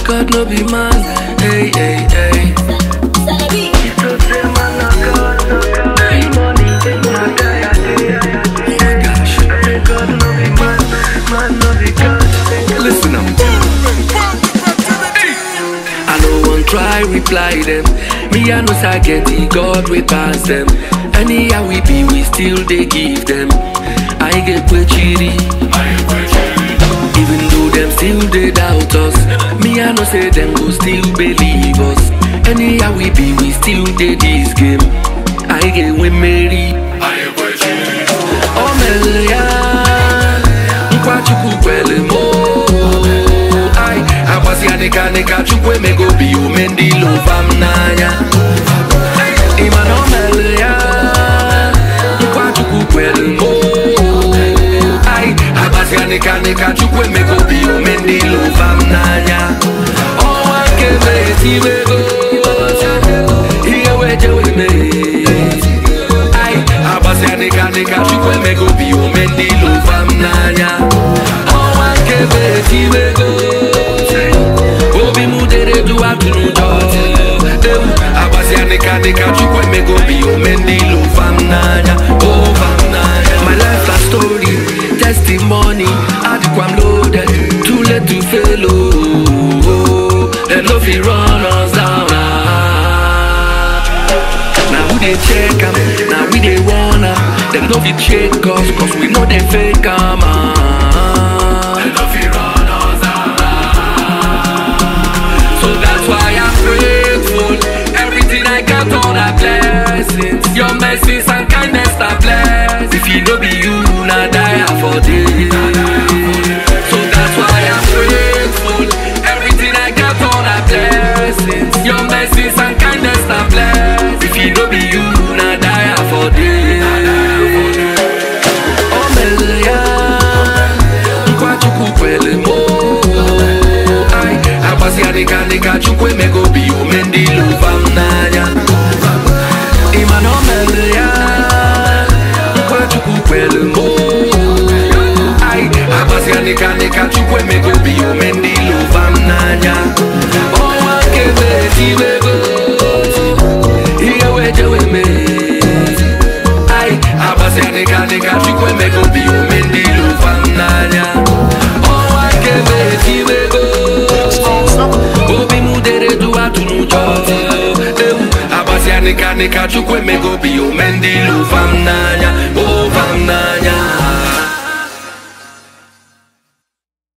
God no be man. Hey, hey, hey. Listen up. I no one try reply them. Me I know say get the God we pass them. Anyhow we be, we still they give them. I get chiri. Even though them still they doubt us, me I know say them go still believe us. Anyhow we be, we still they this game. I get we marry. O mere ya, nkwa Chukwu kwere m o. Ai, agbasịa dịka dịka Chukwu emego obi ume ndị lova m n'anya. Ị ma na o mere ya, nkwa Chukwu kwere m o. Ai, agbasịa dịka dịka Chukwu emego obi ume ndị lova m n'anya. Ọnwa nke na-etiwego, ihe wee jewe mee. Ai, agbasịa dịka dịka Chukwu emego obi ume ndị lova m n'anya ọnwa nke bụ etiwego obi m dere du atụrụ ụjọ ewu agbasịa dịka dịka Chukwu emego obi ume ndị lova m n'anya ova m n'anya my life na story testimony adịkwa m loaded too late to fail oh dem no fit run us down ah. Now who they check am, now we they wanna Them no fit check us, cause we know they fake am ah. So that's why I'm grateful Everything I got all the blessings Your mercies and kindness are blessed If you no be you, na die for this So that's why I'm grateful Everything I got all the blessings Your mercies and kindness are blessed If you no be you, na die for this O mere ya, nkwa Chukwu kwere m o. Ai, agbasịa dịka dịka Chukwu emego obi ume ndị lova m n'anya Ị ma na o mere ya, nkwa Chukwu kwere m o. Ai, agbasịa dịka dịka Chukwu emego obi ume ndị lova m n'anya ọnwa nke bụ etiwego ihe wee jewe mee Ai, agbasịa dịka dịka Chukwu emego obi ume ndị lova m n'anya ọnwa nke bụ etiwego obi m dere du atụrụ ụjọ ewu agbasịa dịka dịka Chukwu emego obi ume ndị lova m n'anya